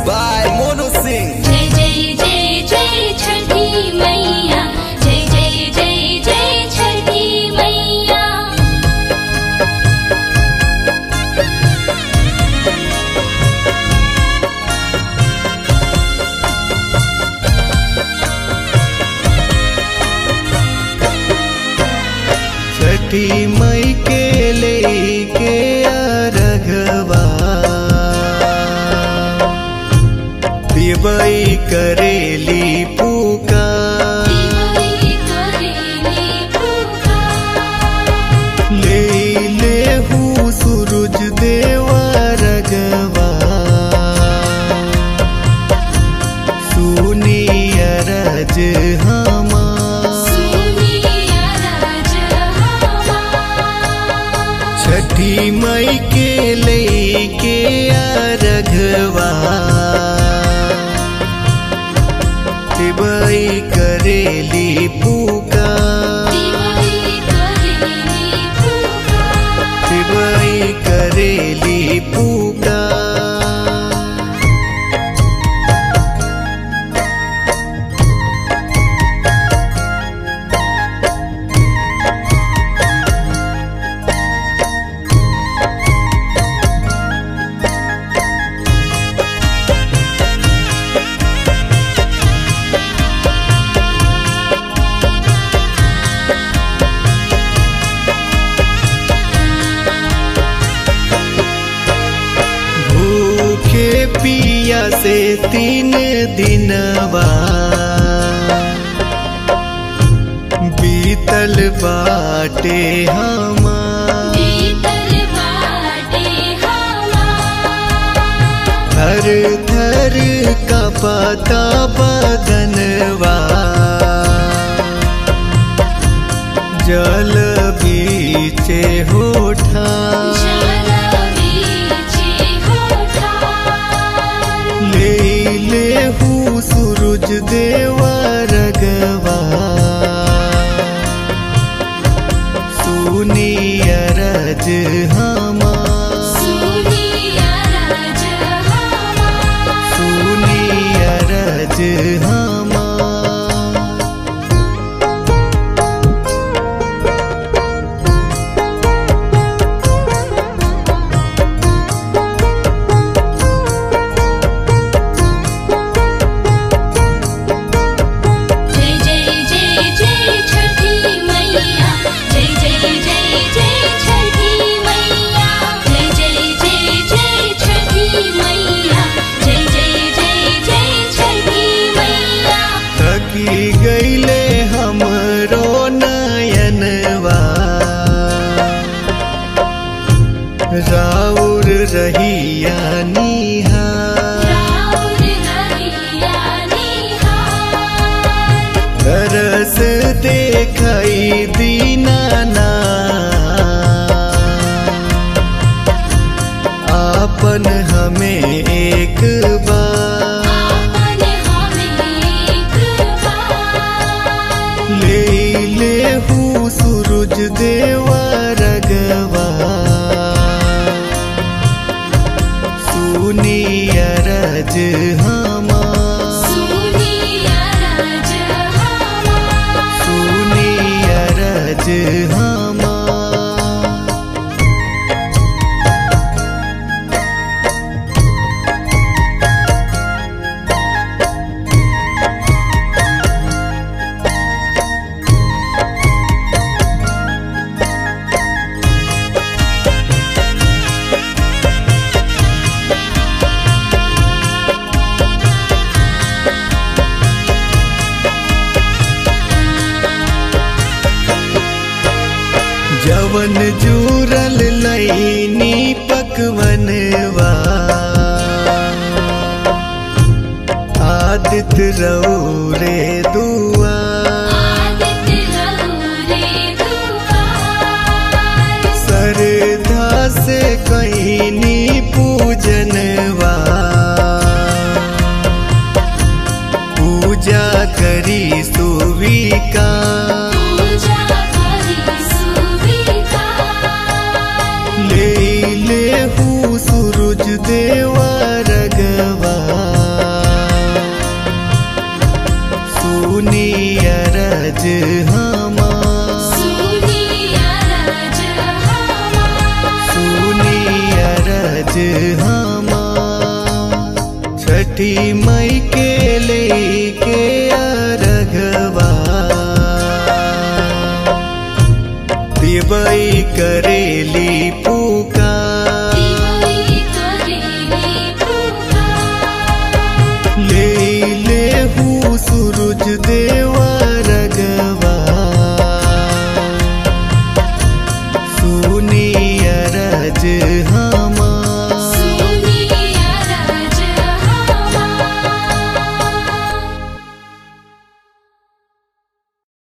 by Monu Singh. जय जय जय जय छठी मैया जय जय जय जय छठी मैया छठी मई के लेके अरघवा दिवई करेली पुकार दिवाई करेली पुकार ले ले हूँ सूरज देवा रगवा सुनी अरज हमार सुनिया राज हमार छठी मई के लेके अरघवा दिवई करेली पुकार दिवाई करेली पुकार दिवई करेली पुकार भूखे पिया से तीन दिनवा बीतल बाटे हमार बीतल बाटे हमार थर थर का पता बदनवा जल बीचे होठा जल बीचे होठार ले ले हूँ सूरज देवा रगवा सुनी अरज हमार सुनिया राज हमार सुनी अरज हमार जय जय जय जय छठी मैया जय जय जय जय छठी मैया जय जय जय जय छठी मैया जय जय जय जय छठी मैया थकी गईले हमरो नयनवा राउर रहिया निहार राउर रहिया निहार तरस देखई दीनाना आपन हमें एक बार आपन हमें एक बार ले ले हूँ सूरज देवा रगवा सुनी अरज हमार सुनिया राज हमार सुनी अरज हमार जवन जूरल लैनी पकवनवा आदित रौरे दुआ आदित्य रहुरे दुआर सरधा से कहनी पूजनवा पूजा करी सुविका पूजा करी सुविकार ले ले हूँ सूरज देवा रगवा तिबई करेली